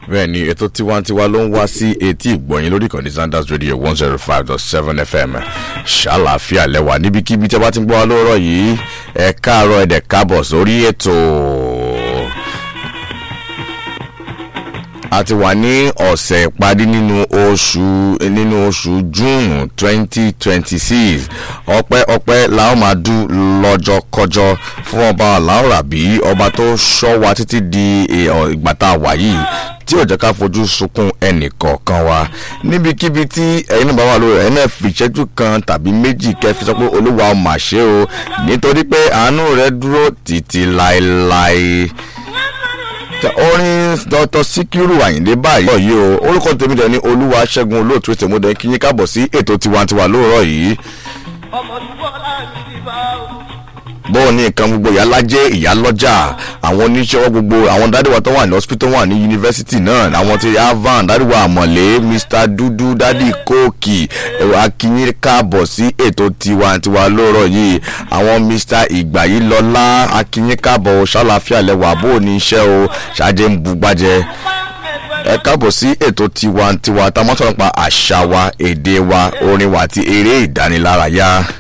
bẹ́ẹ̀ ni ètò tiwantiwa ló ń wá sí etí ìgbọ̀nyìn lórí ìkànnì zanders radio one zero five dot seven fm ṣàlàáfíà lẹ́wà níbikíbi tí a bá ti ń gbọ́ wa lóòrọ̀ yìí ẹ káàárọ̀ ẹ̀dẹ̀ káàbọ̀ sórí ètò. a ti wà ní ọ̀sẹ̀ ìparí nínú oṣù nínú oṣù june twenty twenty six ọpẹ́ ọpẹ́ làwọn máa dún lọ́jọ́ kọjọ́ fún ọba aláwòrábí ọba tó ṣọ́ wa títí di ìgbà tá a wà yìí tí ò jẹ́ ká fojú sunkún ẹnì kọ̀ọ̀kan wa níbikíbi tí ẹ̀yin náà bá wà lórí ẹ̀ náà fi ìṣẹ́jú kan tàbí méjì kẹfì sọ pé olúwa mà ṣe o nítorí pé àánú rẹ dúró títí láéláé orin dr sikiru ayinde báyìí yìí o orúkọ tèmi dẹ ní olúwa ṣẹ́gun olóòtú ètò ìmúdẹ kí yín káàbọ̀ sí ètò tiwantiwa lóòrọ̀ yìí. bóun ní nǹkan gbogbo ìyálájẹ́ ìyálọ́jà àwọn oníṣẹ́wọ́ gbogbo àwọn dádìwà tó wà ní hospital wà ní yunifásitì náà àwọn ti avan dádìwà àmọ̀lé mr dúdú dádì kóòkì akínyín káàbọ̀ sí ètò tiwantiwa lóòrọ̀ yìí àwọn mr ìgbàyílọ́lá akínyín káàbọ̀ ṣàlàfíà lẹ́wà bóun ní iṣẹ́ o ṣáájẹ́ ń bugbájẹ́ ẹ káàbọ̀ sí ètò tiwantiwa tá a mọ́ sọ̀rọ̀ pa àṣà wa èdè wa orin wa àti eré ìdánilárayá.